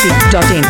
masti.in.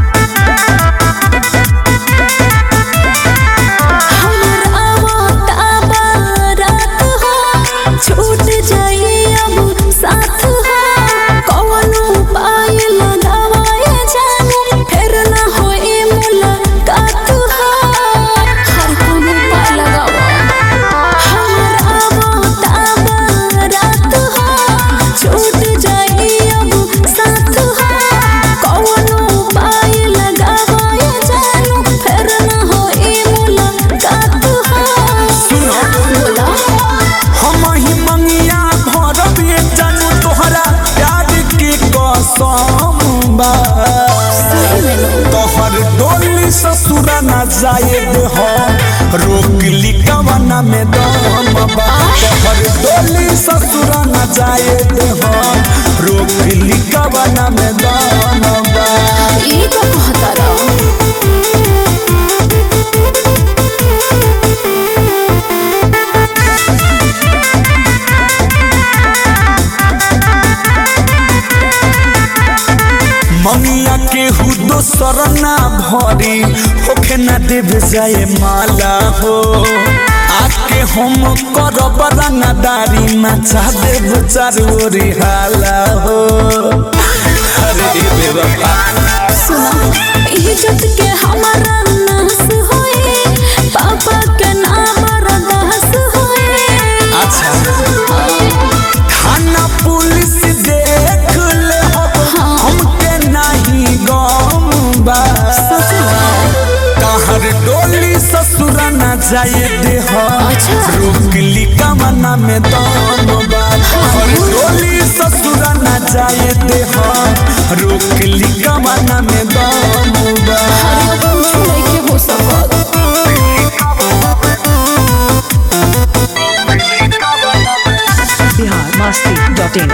हमर आवता बारात हो छूट जाई अब साथ हो कौनो उपाय लगावाए जानू फिर ना होई मुलाकात हो हर कोनो उपाय लगावा हमर आवता बारात हो छूट जाई अब साथ हो कौनो उपाय लगावाए जानू फिर ना होई मुलाकात हो बोला हम ही मंगिया भरब ये जानू तोहरा प्यार के कसम बा तोहर डोली ससुरा न जाएब हम रोक ली कवना में दम बा तोहर डोली ससुरा न जाएब हम रोक ली कवना में दम बा ई का कहता रहो मंगिया के हुदो सरना भरी होखे ना देव जाए माला हो आके हम करब रंगदारी नचा देव चारोरी हाला हो अरे बेवफा सुना इज्जत के हमारा नाश होए पापा के नाम बर्दाश्त होए अच्छा थाना पुलिस देख ले हमके नहीं गम बा तहर डोली ससुरा न जाए दे अच्छा। रोक ली कमना में दम बा तहर डोली ससुरा न जाए दे रोक ली कमना में दम बा अरे कुछ नहीं हो सकत Bihar masti.in.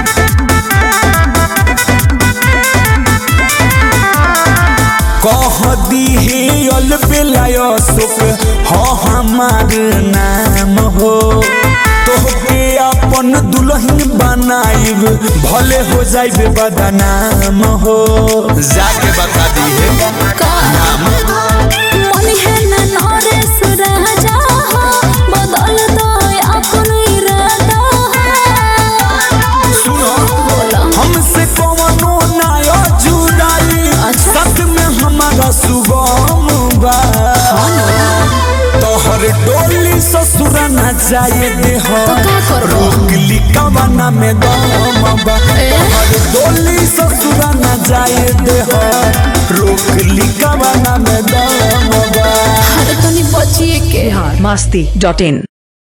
कह दी हे अल बेलाय सुख हो हमार नाम हो तोहके अपन दुल्हन बनाइब भले हो जाइब बदनाम हो जाके बता दी है का मन है ना नरेश राजा हो बदल दो अपन इरादा हो सुनो बोला हमसे कवनो नाय जुड़ाई अच्छा। साथ में हमारा सुगम बा तोहर डोली ससुर न जाए दे तो का करबो? रोक ली कवना में दम बा ए? तोहर डोली ससुर न जाए दे रोक ली कवना में दम बा अरे तनी बचिए के Bihar masti.in.